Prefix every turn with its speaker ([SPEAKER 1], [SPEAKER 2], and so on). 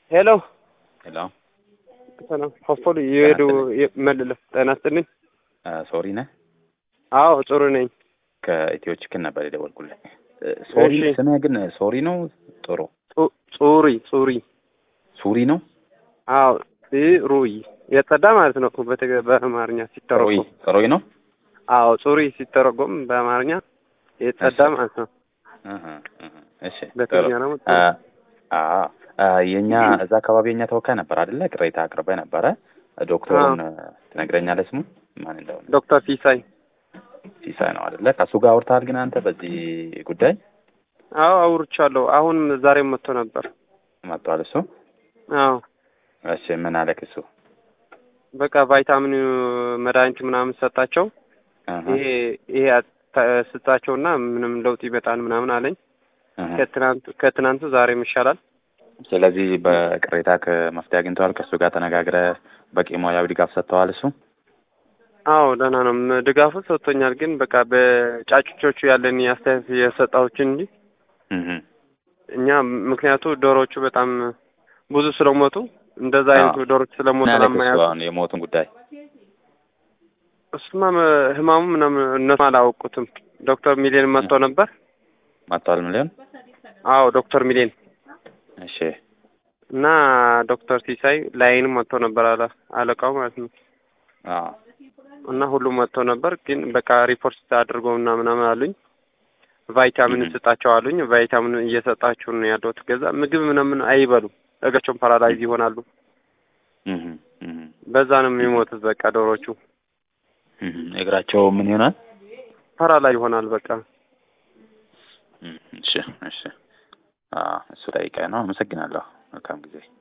[SPEAKER 1] ሄሎ
[SPEAKER 2] ሄሎ
[SPEAKER 1] ሰላም ሆስፖል የሄዱ መልለ ጤና ይስጥልኝ።
[SPEAKER 2] ሶሪ ነህ?
[SPEAKER 1] አዎ ጥሩ ነኝ።
[SPEAKER 2] ከኢትዮ ችክን ነበር የደወልኩልህ። ሶሪ
[SPEAKER 1] እሺ።
[SPEAKER 2] ስምህ ግን ሶሪ ነው? ጥሩ
[SPEAKER 1] ጹ- ጹሪ ጹሪ
[SPEAKER 2] ሱሪ ነው?
[SPEAKER 1] አዎ ሩይ የጸዳ ማለት ነው በተገ- በአማርኛ
[SPEAKER 2] ጥሩይ
[SPEAKER 1] ሲተረጎም።
[SPEAKER 2] ጥሩይ ነው?
[SPEAKER 1] አዎ ጹሪ ሲተረጎም በአማርኛ የጸዳ
[SPEAKER 2] እሺ።
[SPEAKER 1] ማለት ነው።
[SPEAKER 2] እህ፣ እህ። እሺ ጥሩ።
[SPEAKER 1] በትግርኛ ደግሞ
[SPEAKER 2] አ አ አ የኛ እዛ አካባቢ የኛ ተወካይ ነበር አይደለ? ቅሬታ አቅርበህ ነበረ። ዶክተሩን ትነግረኛለህ ስሙ ማን እንደሆነ?
[SPEAKER 1] ዶክተር ሲሳይ
[SPEAKER 2] ሲሳይ ነው አይደለ? ከእሱ ጋር አውርተሃል ግን አንተ በዚህ ጉዳይ
[SPEAKER 1] አዎ አውርቻለሁ። አሁን ዛሬም መጥቶ ነበር።
[SPEAKER 2] መጥቷል እሱ?
[SPEAKER 1] አዎ
[SPEAKER 2] እሺ ምን አለክ እሱ?
[SPEAKER 1] በቃ ቫይታሚን መድኃኒት ምናምን ሰጣቸው።
[SPEAKER 2] እህ፣
[SPEAKER 1] ይሄ ይሄ አት- ስጣቸውና ምንም ለውጥ ይመጣል ምናምን አለኝ።
[SPEAKER 2] እህ።
[SPEAKER 1] ከትናንቱ ከትናንቱ ዛሬም ይሻላል።
[SPEAKER 2] ስለዚህ በቅሬታ ከመፍትሄ አግኝተዋል። ከእሱ ጋር ተነጋግረህ በቂ ሙያዊ ድጋፍ ሰጥተዋል እሱ?
[SPEAKER 1] አዎ ደህና ነው። ም- ድጋፉ ሰጥቶኛል። ግን በቃ በጫጩቾቹ ያለን አስተያየት የሰጣዎችን እንጂ
[SPEAKER 2] እህ።
[SPEAKER 1] እኛ ምክንያቱ ዶሮዎቹ በጣም ብዙ ስለሞቱ እንደዛ አይነቱ
[SPEAKER 2] አዎ።
[SPEAKER 1] ዶሮች ስለሞቱ
[SPEAKER 2] ምን አለክ እሱ
[SPEAKER 1] ለማያውቁ
[SPEAKER 2] አሁን የሞቱን ጉዳይ?
[SPEAKER 1] እሱማ መ- ህማሙ ምናምን እነሱ አላወቁትም። ዶክተር ሚሊዮን መጥቶ ነበር።
[SPEAKER 2] መጥቷል ሚሊዮን?
[SPEAKER 1] አዎ ዶክተር ሚሊዮን
[SPEAKER 2] እሺ
[SPEAKER 1] እና ዶክተር ሲሳይ ላይንም መጥቶ ነበር አለ አለቃው ማለት ነው።
[SPEAKER 2] አዎ
[SPEAKER 1] እና ሁሉም መጥቶ ነበር። ግን በቃ ሪፖርት አድርገው እና ምናምን አሉኝ። ቫይታሚን
[SPEAKER 2] እህ።
[SPEAKER 1] ስጣቸው አሉኝ። ቫይታሚን እየሰጣችሁ ነው ያለሁት። ገዛ ምግብ ምናምን አይበሉም። እግራቸውን ፓራላይዝ ይሆናሉ።
[SPEAKER 2] እህ፣ እህ፣
[SPEAKER 1] በዛ ነው የሚሞቱት። በቃ ዶሮቹ
[SPEAKER 2] እህ። እግራቸው ምን ይሆናል?
[SPEAKER 1] ፓራላይዝ ይሆናል። በቃ
[SPEAKER 2] እህ፣ እሺ እሺ። አዎ እሱ ጠይቀህ ነው። አመሰግናለሁ። መልካም ጊዜ